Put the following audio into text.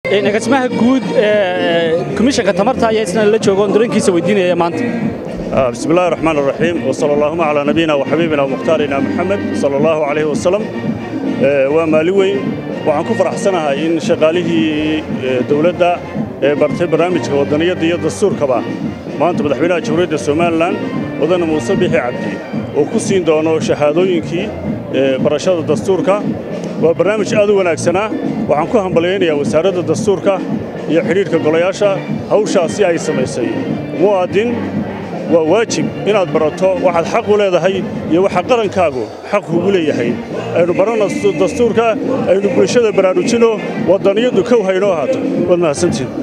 agaasimaha guud komishanka tamarta ayaa isna la jooga oon dareenkiisa weydiinaya maanta بسم الله الرحمن الرحيم وصلى اللهم على نبينا وحبيبنا ومختارنا محمد صلى الله عليه وسلم ومالي weyn waxaan ku faraxsanahay in shaqaalihii dowladda ee bartay barnaamijka wadaniyadda iyo dastuurkaba maanta madaxweynaha jamhuuriyadda somalilan wadana muuse bixi cabdi oo ku siin doono shahaadooyinkii barashada dastuurka waa barnaamij aad u wanaagsanaa waxaan ku hambalyaynayaa wasaaradda dastuurka iyo xidhiidhka golayaasha hawshaasi ay samaysay mu'aadin waa waajib inaad barato waxaad xaq u leedahay iyo waxa qarankaagu xaq kugu leeyahay aynu baranno dastuurka aynu bulshada baraarujino wadaniyaddu kow haynoo ahaato waad mahadsantiin